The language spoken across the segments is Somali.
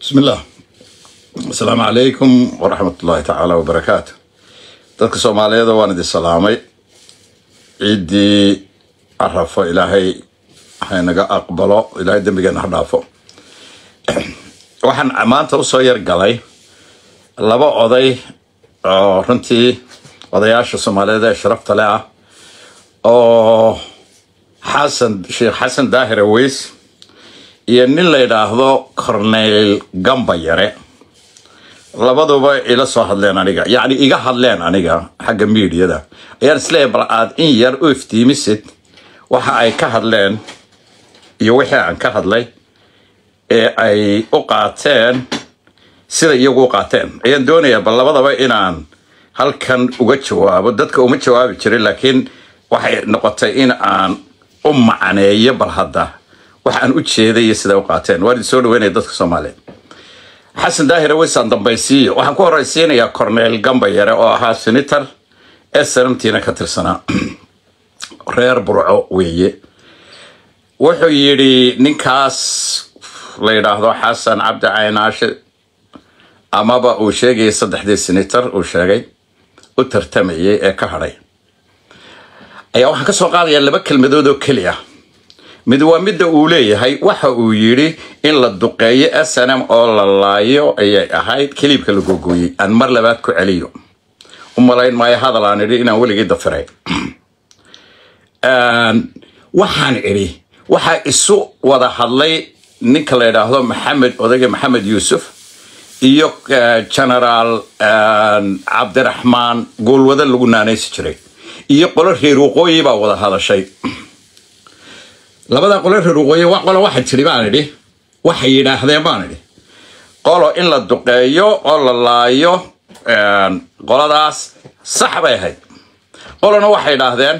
بسم الله السلام عليكم ورحمة الله تعالى وبركاته dadka soomaaliyeed waan idin salaamay ciiddii carafo ilaahay haynaga aqbalo ilaahay dembigeena ha dhaafo waxaan maanta usoo yar galay laba oday oo runtii odayaasha soomaaliyeed ee sharafta leh ah oo xasan sheekh xasan daahir aweys iyo nin la yidhaahdo corneyl gamba yare labaduba ila soo hadleen aniga yacni iga hadleen aniga xagga miidiyada ayaan isleeyahay bal aad in yar u iftiimisid waxa ay ka hadleen iyo wixii aan ka hadlay ee ay u qaateen sida iyagu u qaateen ayaan doonayaa bal labadaba inaan halkan uga jawaabo dadka uma jawaabi jirin laakiin waxay noqotay in aan u macneeyo bal hadda waxa aan u jeeday iyo sida u qaateen waan idin soo dhaweynaya dadka soomaaliyeed xasan daahir aweysaan dambaysiiyo waxaan ku horeysiinayaa corneel gamba yare oo ahaa senator snmtina ka tirsanaa reer burco weeye wuxuu yidhi ninkaas la yidhaahdo xasan cabdi caynaashe amaba uu sheegayay saddexdii senator uu sheegay u tartamayay ee ka hadhay ayaa waxaan ka soo qaadayaa laba kelmadood oo keliya mid waa midda uu leeyahay waxa uu yidhi in la duqeeyo snm oo la laayo ayay ahayd kiliibka la googooyey aan mar labaad ku celiyo u malayn maayo hadal aan idhi inaan weligii dafiray waxaan idhi waxaa isu wada hadlay ninka la yidhaahdo maxamed odayga maxamed yuusuf iyo genaraal cabdiraxmaan goolwada lagu naanaysi jiray iyo qolo reer waqooyi baa wada hadashay labadaa qolo reer waqooyi wa qolo waxaa jiri baan idhi waxay yidhaahdeen baan idhi qolo in la duqeeyo oo la laayo qoladaas sax bay ahayd qolona waxay idhaahdeen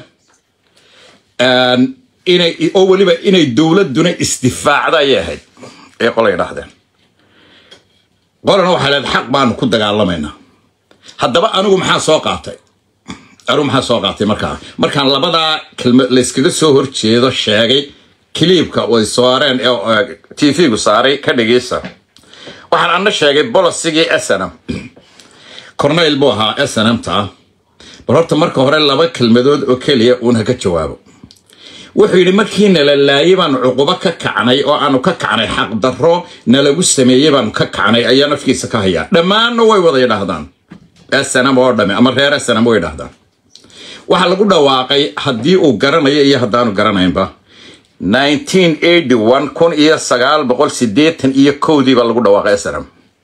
inay oo weliba inay dowladuna isdifaacda ayay ahayd ee qola yidhaahdeen qolona waxay leed xaq baanu ku dagaalamaynaa haddaba anigu maxaa soo qaatay anigu maxaa soo qaatay markaa markaan labadaa kelma layskaga soo horjeedo sheegay kiliibka way saareen t v-gu saaray ka dhegeysa waxaan ana sheegay bolosigii snm corneyl buu ahaa snmta bal horta marka hore laba kelmadood oo keliya uun ha ka jawaabo wuxuu yidhi markii nala laayay baanu cuqubo ka kacnay oo aanu ka kacnay xaqdarro nalagu sameeyey baanu ka kacnay ayaa nafkiisa ka hayaa dhammaanna way wada yidhaahdaan snm oo dhame ama reer snm way yidhaahdaan waxaa lagu dhawaaqay haddii uu garanayo iyo haddaanu garanaynba kun iyo sagaal boqol sideetan iyo kowdii baa lagu dhawaaqay snm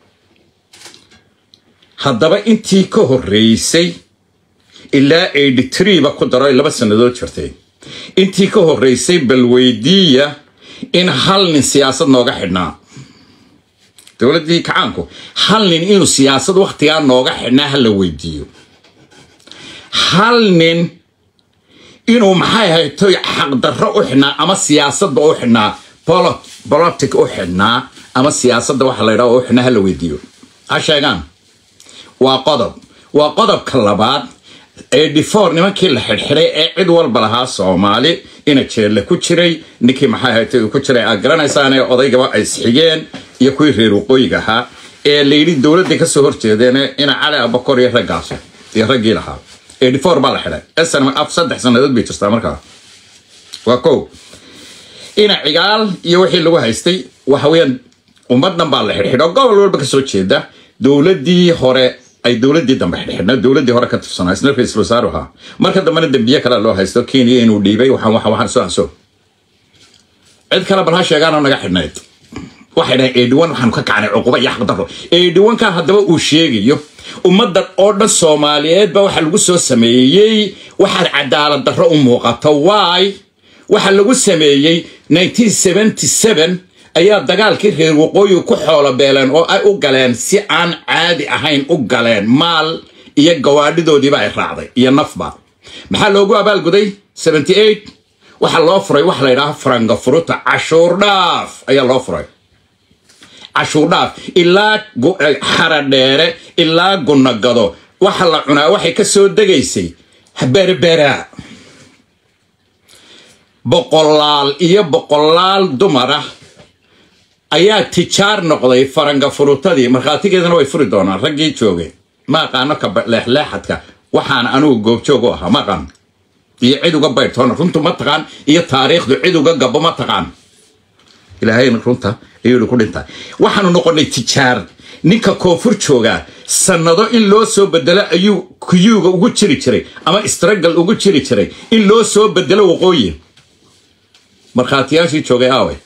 haddaba intii ka horreysay ilaa ba ku daro laba sannadood jirtay intii ka horreysay balweydiiya in hal nin siyaasad nooga xidhnaa dowladdii kacaanku hal nin inuu siyaasad wakhtigaa nooga xidhnaa ha la weydiiyo hal nin inuu maxay hayto xaqdarro u xidhnaa ama siyaasadda u xidhnaa bolotic u xidhnaa ama siyaasadda waxa la ydhaha u xidhnaa ha la weydiiyo ha sheegaan waa qodob waa qodobka labaad ee difor nimankii la xidhxidhay ee cid walba lahaa soomaali ina jeelle ku jiray ninkii maxay haytay uu ku jiray aad garanaysaan ee odaygaba ay isxigeen iyo kuwii reer waqooyiga ahaa ee layidhi dowladday kasoo horjeedeen ina cali abakor iyo raggaas iyo raggii lahaa eighty-four baa la xidhay snm af saddex sannadood bay jirtaa markaa waa kow ina cigaal iyo wixii lagu haystay waxa weeyaan ummaddan baa la xidhxidho gobol walba kasoo jeeda dowladdii hore ay dowladdii dambe xidhxidhna dowladdii hore ka tirsanaa isna ra-iisul wasaaru ahaa marka dambena dembiye kale loo haysto kenya inuu dhiibay waxaan waxaan waxaan soo anso cid kale bal ha sheegaanoo naga xidhnayd waxay dhahay eedhiwan waxaanu ka kacnay cuquba iyo xaqdarro eedhiwankan haddaba uu sheegayo ummaddan oo dhan soomaaliyeed baa waxaa lagu soo sameeyey waxaad cadaalad darro u muuqato waay waxaa lagu sameeyey ayaa dagaalkii reer waqooyi ku xoolo beeleen oo ay u galeen si aan caadi ahayn u galeen maal iyo gawaadhidoodiiba ay raacday iyo nafba maxaa loogu abaalguday waxaa loo furay waxa la ydhaha faranga furuta cashuur dhaaf ayaa loo furay cashuur dhaaf ilaa xaradheere ilaa gunagado waxa la cunaa waxay ka soo degaysay berbera boqolaal iyo boqolaal dumar ah ayaa tijaar noqday faranga furutadii markhaatigeedana way furi doonaan raggii joogay ma aqaano ka leexleexadka waxaan anugu goobjoog u ahaa ma aqaan iyo cid uga baydhtoona runtu ma taqaan iyo taariikhdu cid uga gabo ma taqaan ilaahayna runta ayuu ku dhintaa waxaanu noqonay tijaar ninka koonfur joogaa sannado in loo soo bedelo ayuu kuyuuga ugu jiri jiray ama istragal ugu jiri jiray in loo soo bedelo waqooyi markhaatiyaashii joogay aawe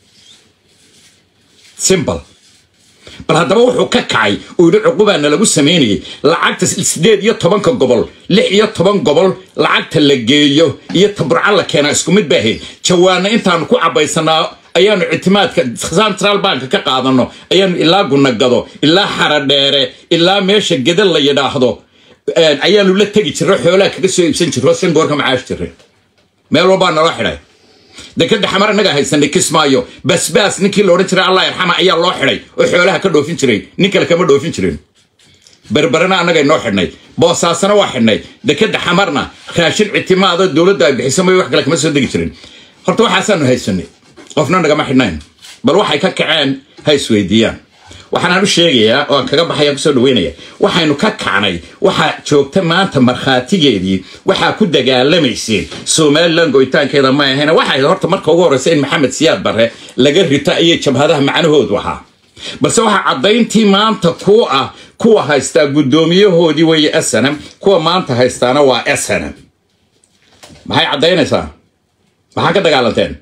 simbal bal haddaba wuxuu ka kacay uu yidhi cuqubaana lagu samaynayay lacagta sideed iyo tobanka gobol lix iyo toban gobol lacagta la geeyo iyo taburca la keenaa isku mid baahayd jawaana intaanu ku cabaysanaa ayaanu ictimaadka central bank ka qaadano ayaanu ilaa gunagado ilaa xaradheere ilaa meesha geda la yidhaahdo ayaanu la tegi jirro xoolaha kaga soo iibsan jirro shan goorka macaash jirre meel walbaa naloo xidhay dekada xamar innagaa haysanay kismaayo basbaas ninkii la odhan jiray allah yarxama ayaa loo xidhay oo xoolaha ka dhoofin jiray nin kale kama dhoofin jirin berberana annaga noo xidhnay boosaasana waa xidhnay dekada xamarna raashin ictimaado dowladda ay bixiso may wax kale kama soo degi jirin horta waxaasaanu haysanay qofna nagama xidhnayn bal waxay ka kaceen ha isweydiiyaan waxaanaan u sheegayaa oo aan kaga baxaya kusoo dhaweynaya waxaynu ka kacnay waxaa joogta maanta markhaatigeedii waxaa ku dagaalamayseen somalilan go'itaankeeda ma ahayn waxay horta marka ugu horreysa in maxamed siyaad barre laga rito ayay jabhadaha macnahoodu ahaa balse waxaa caddayntii maanta ku ah kuwa haystaa guddoomiyahoodii weeye snm kuwa maanta haystaana waa snm maxay caddaynaysaa maxaa ka dagaalanteen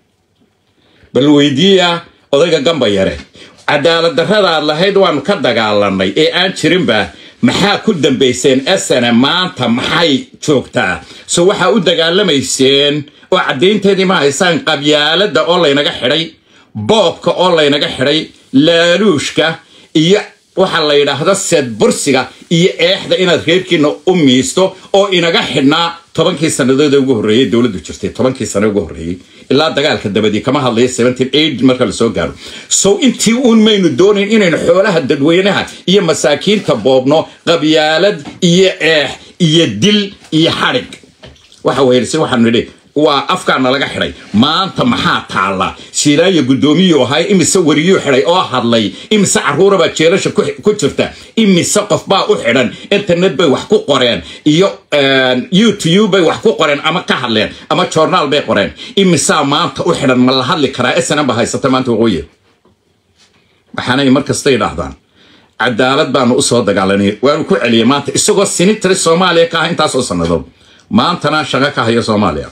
bal weydiiya odayga gamba yare cadaalad darradaad lahayd waanu ka dagaalanay ee aan jirinba maxaa ku dambayseen esana maanta maxay joogtaa so waxaa u dagaalamayseen oo caddaynteedii ma haysaan qabyaaladda oo laynaga xidhay boobka oo laynaga xidhay laaluushka iyo waxa la yidhaahdo seed bursiga iyo eexda inaad reerkiina u miisto oo inaga xidhnaa tobankii sannadood ugu horreeyey dowladdu jirtay tobankii sano ugu horreeyey ilaa dagaalka dabadii kama hadlayo marka lasoo gaaro sow intii uun maynu doonayn inaynu xoolaha dadweynaha iyo masaakiinta boobno qabyaalad iyo eex iyo dil iyo xadhig waxa weyrse waxaanu nidhi waa afkaana laga xidhay maanta maxaa taalla siilaayo guddoomiyuu ahay imise weriyuu xidhay oo hadlay imise carruurabaa jeelasha ku jirta imise qofbaa u xidhan internet bay wax ku qoreen iyo youtube bay wax ku qoreen ama ka hadleen ama joornaal bay qoreen imisaa maanta u xidhan ma la hadli karaa snm ba haysata maanta waqooyi waxaanay mar kasta idhaahdaan cadaalad baanu usoo dagaalanay waanu ku celiyay maanta isagoo sinitari soomaaliya ka ah intaasoo sannadood maantana shaqo ka haya soomaaliya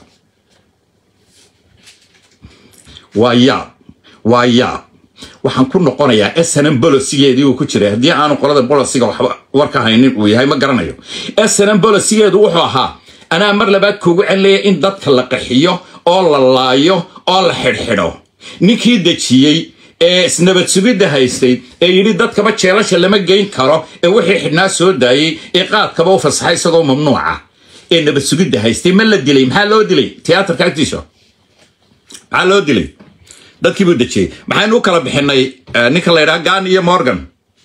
waa yaab waa yaab waxaan ku noqonayaa snm bolosigeedii uu ku jiray haddii aanu qolada bolosiga waxba war ka haynin uu yahay ma garanayo snm bolosigeedu wuxuu ahaa anaa mar labaad kuugu celinaya in dadka la qaxiyo oo la laayo oo la xidhxidho ninkii dejiyey ee isnabad sugidda haystay ee yidhi dadkaba jeelasha lama geyn karo ee wixii xidhnaa soo daayey ee qaadkaba u fasaxay isagoo mamnuuca ee nabad sugidda haystay ma la dilay maxaa loo dilay tiyaatarka agtiisa maxaa loo dilay dadkii buu dejiyey maxaynu u kala bixinay ninka la ydhaha gan iyo morgan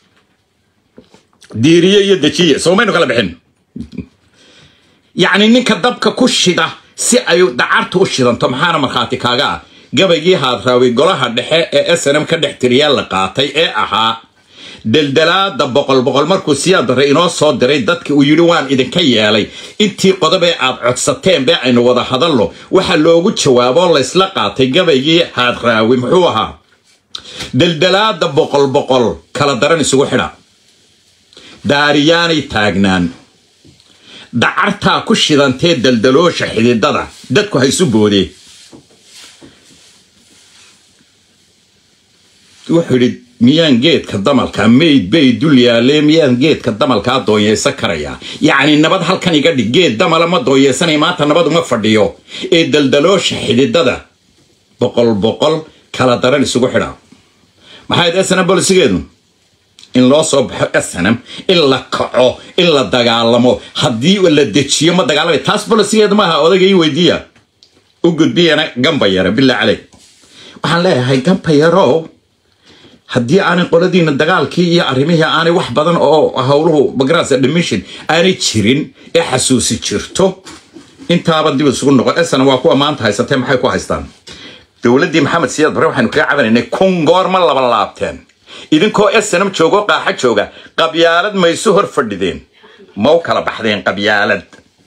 diiriye iyo dejiye soo maynu kala bixin yacni ninka dabka ku shida si ay dacarta u shidanto maxaana markhaati kaaga ah gabaygii haadraaway golaha dhexe ee snm ka dhex tiriyaa la qaatay ee ahaa deldelaada boqol boqol markuu siyaa darre inoo soo diray dadki uu yidhi waan idinka yeelay intii qodobee aad codsateen bee aynu wada hadalno waxaa loogu jawaaboo laysla qaatay gabaygii haadraawi muxuu ahaa deldelaada boqol boqol kala daran isugu xidha daariyaanay taagnaan dacartaa ku shidantee deldaloosha xididada dadku ha isu boodee wuxuu yidhi miyaan geedka damalka mayd bay dul yaalee miyaan geedka damalkaa doonyeysan karayaa yacni nabad halkan iga dhig geed damala ma doonyeysanay maanta nabad uma fadhiyo ee daldaloosha xididada boqol boqol kala daran isugu xidha maxayd snm bolisigeedu in loo soo baxo snm in la kaco in la dagaalamo haddii la dejiyo ma dagaalamay taas bolisigeedu maaha odayga ii weydiiya u gudbiyana gamba yare bilaa caley waxaan leeyahay gamba yarow haddii aanay qoladiina dagaalkii iyo arrimihii aanay wax badan oo howluhu bagraas admission aanay jirin ee xasuusi jirto intaaba dib isugu noqon esana waa kuwa maanta haysatee maxay ku haystaan dowladdii maxamed siyaad bare waxaynu kaga cabanaynay kun goorma laba laabteen idinkoo snm joogo qaaxa jooga qabyaalad maysu hor fadhideen ma u kala baxdeen qabyaalad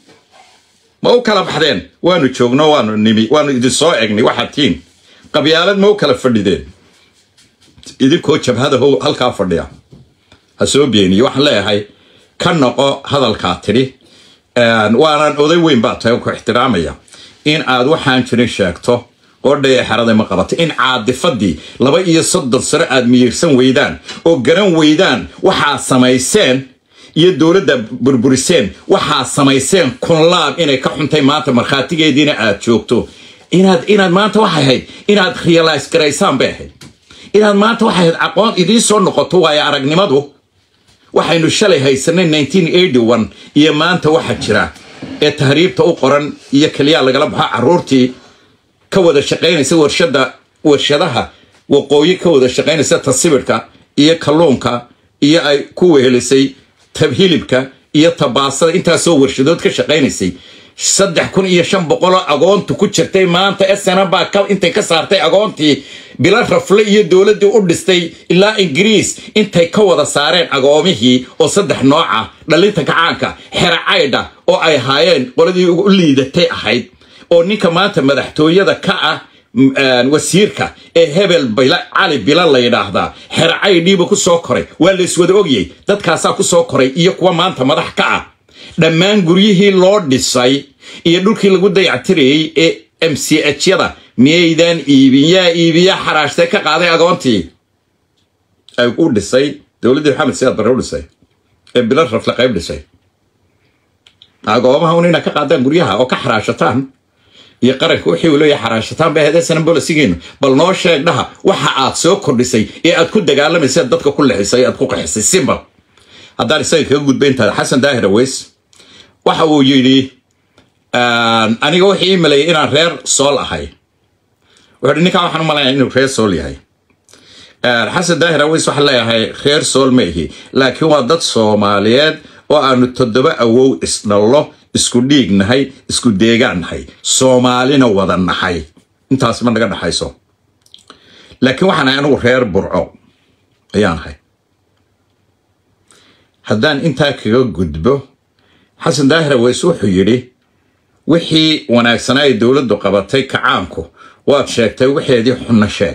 ma u kala baxdeen waanu joogno waanu nimi waanu idin soo egnay waxaad tihiin qabyaalad ma u kala fadhideen idinkoo jabhada how halkaa fadhiya ha soo beeniyo waxaan leeyahay ka noqo hadalkaa tidhi waanan oday weyn baa tahay ku ixtiraamaya in aad waxaan jirin sheegto qodhay ee xeraday ma qabato in caadifadii laba iyo soddon sano aad miyirsan weydaan oo garan weydaan waxaad samayseen iyo dowladda burburiseen waxaad samayseen kunlaab inay ka xuntay maanta markhaatigeediina aad joogto inaad inaad maanta waxay ahayd inaad realize garaysaan bay ahayd inaad maanta waxay ahayd aqoon idiin soo noqoto waayo aragnimadu waxaynu shalay haysanay iyo maanta waxa jira ee tahriibta u qoran iyo keliyaa lagala baxo caruurtii ka wada shaqaynaysa warshada warshadaha waqooyi ka wada shaqaynaysa tasibirka iyo kalluunka iyo ay ku wehelisay tabhilibka iyo tabaasada intaasoo warshadood ka shaqaynaysay saddex kun iyo shan boqoloo agoontu ku jirtay maanta snm baa intay ka saartay agoontii bilo rafle iyo dowladdii u dhistay ilaa ingiriis intay ka wada saareen agoomihii oo saddex nooca dhalinta kacaanka xera caydha oo ay ahaayeen qoladii u liidatay ahayd oo ninka maanta madaxtooyada ka ah wasiirka ee hebel cali bila la yidhaahdaa xera caydhiiba ku soo koray waa la iswada ogyay dadkaasaa ku soo koray iyo kuwa maanta madax ka ah dhammaan guryihii loo dhisay iyo dhulkii lagu dayactirayey ee m c h yada miyaydaan iibin yaa iibiya xaraashtee ka qaaday agoontii ay u dhisay dowladdii maxamed siyaad bare u dhisay ee bila rafle qayb dhisay agoomaha un inaad ka qaadaan guryaha oo ka xaraashataan iyo qaranka wixii uu leeyahay xaraashataan bay ahayd sanan bolisigeenu bal noo sheeg dhaha waxa aad soo kordhisay ee aad ku dagaalamaysa dadka ku lexisay aad ku qaxisay simbal haddaan isaga kaga gudba intaada xasan daahir aweys waxa uu yidhi aniga wuxuu ii maleeyay inaan reer sool ahay wuxuu hi ninkaa waxaan u malayaa inuu reer sool yahay xasan daahir aweys waxaan leeyahay reer sool ma ihi laakiin waa dad soomaaliyeed oo aanu toddoba awow isdhallo isku dhiig nahay isku deegaan nahay soomaalina wada nahay intaas ma naga dhaxayso laakiin waxaan ahay anigu reer burco ayaan ahay haddaan intaa kaga gudbo xasan daahir aweys wuxuu yidhi wixii wanaagsanaa ay dowladdu qabatay kacaanku waad sheegtay waxeedii xunno sheeg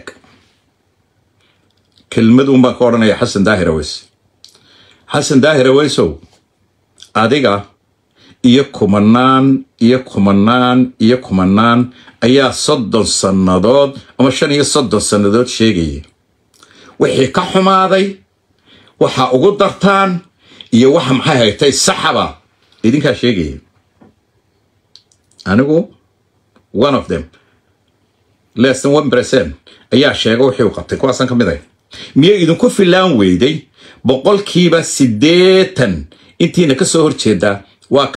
kelmaduun baan ka odhanaya xasan daahir aweys xasan daahir aweysow adiga iyo kumanaan iyo kumanaan iyo kumanaan ayaa soddon sannadood ama shan iyo soddon sannadood sheegaya wixii ka xumaaday waxa ugu dartaan iyo waxa maxay haytay saxaba idinkaa sheegaya anigu one of them less than one percent ayaa sheega wixii uu qabtay kuwaasaan ka mid ahay miyay idinku filaan weyday boqolkiiba siddeetan intiina ka soo horjeedaa waa